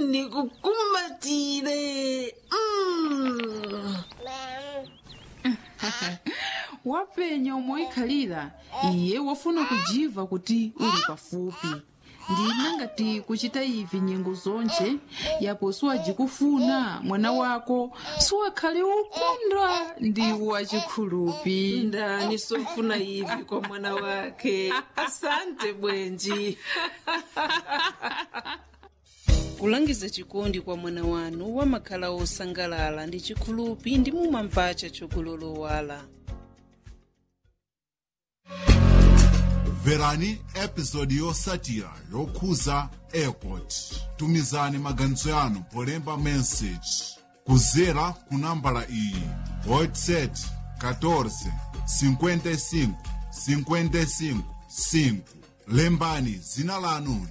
ndikukumatire mm. wapenya umoikhalira iye wafuna kujiva kuti uli pafupi ndina ngati kuchita ivi nyengo zonje yapo siwajikufuna mwana wako siwakhale ukunda ndi wachikhulupi ndani sofuna ivi kwa mwana wake asante bwenji kulangiza chikondi kwa mwana wanu wamakhala osangalala ndi chikhulupi ndi mumamvaca chokulolowala mverani episodi yosatira yokhuza airport tumizani maganizo yanu polemba message kuzera ku nambala iyi whatsapp 14 55 55 5 lembani zina lanu